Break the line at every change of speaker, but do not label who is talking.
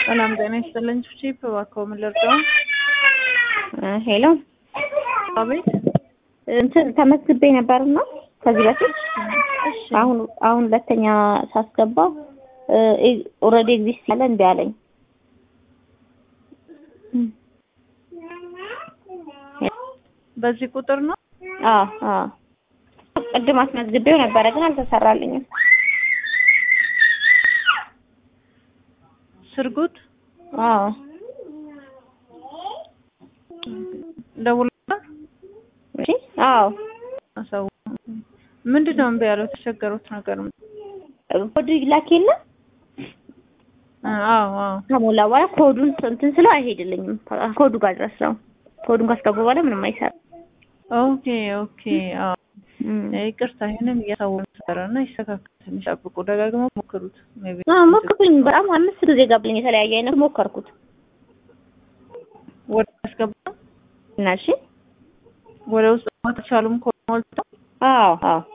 ሰላም ጤና ይስጥልኝ። ቺፕ እባክዎ ምን ልርዳው?
ሄሎ
አቤት።
እንትን ተመዝግቤ ነበርና ከዚህ በፊት
እሺ
አሁን አሁን ሁለተኛ ሳስገባ ኦልሬዲ ኤግዚስት ያለ እንዲ አለኝ።
በዚህ ቁጥር ነው?
አዎ አዎ ቅድም አስመዝግቤው ነበረ ግን አልተሰራልኝም።
ስርጉት
አዎ
ደውላ
እሺ አዎ
አሳው ምንድን ነው እምቢ ያለው? የተቸገሩት ነገር ምን?
ኮዱ ይላክ የለ
አዎ አዎ
ከሞላ በኋላ ኮዱን እንትን ስለው አይሄድልኝም። ኮዱ ጋር ድረስ ነው። ኮዱን ካስገቡ በኋላ ምንም አይሰራም።
ኦኬ ኦኬ አዎ ይቅርታ ይሄንን እያሳወቁ ነበረ እና ይስተካከል። ትንሽ ጠብቁ፣ ደጋግመው ሞክሩት። ሜይ ቢ
አዎ ሞክሩኝ። በጣም አምስት ጊዜ ገባልኝ። የተለያየ አይነት ሞከርኩት
ወደ አስገባ
እና እሺ
ወደ ውስጥ ማትቻሉም ኮድ ሞልተው
አዎ አዎ